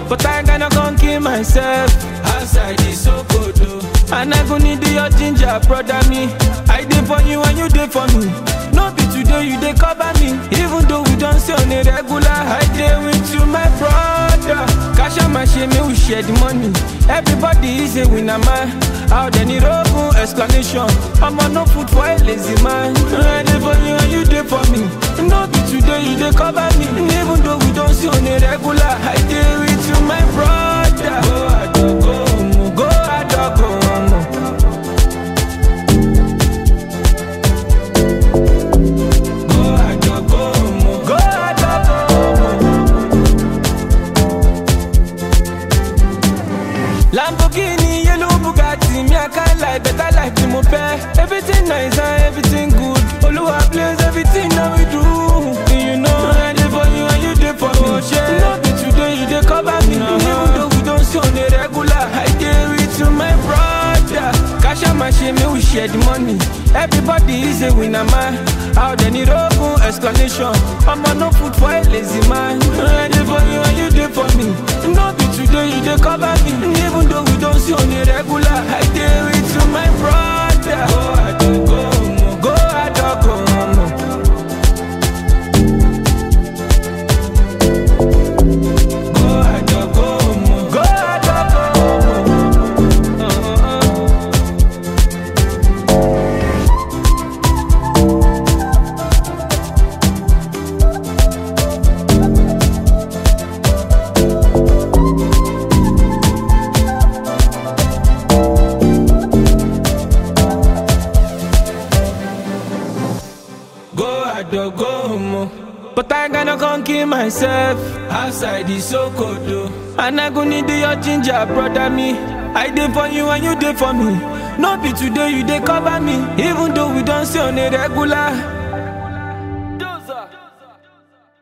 But I gonna gon' kill myself outside the Sokoto. And I go need your ginger, brother me. I did for you and you did for me. No be today you dey cover me. Even though we don't see on a regular, I dey with you, my brother. Cash out my shame, we share the money. Everybody is a winner, man. Out there need open explanation. I'm on no food for a lazy man. I dey for you and you dey for me. No be today you dey cover me. Even though we don't see on a regular, I dey with you, my brother. Go adogo, go adogo. Go adogo, go adogo. Lamborghini, yellow Bugatti, me I can't lie, better life tí mo fẹ́. Everything nice and everything good. Olúwa bless everything that we do. You know, I dey for you and you dey for me. No be today you dey cover me. Even though we don't see on a regular, I dey with you, my brother. Cash out my shame, make we share the money. Everybody is a winner, man. Out there need open explanation. I'm on no food for a lazy man. I dey for you and you dey for me. No be today you dey cover me. Even though we don't see on a regular, I dey with you, my brother. Go adogo, go adogo. Go adogo, go adogo. go adogo mo. But I gonna gon' kill myself outside the Sokoto. And I go need your ginger, brother me. I dey for you and you dey for me. No be today you dey cover me, even though we don't see on a regular.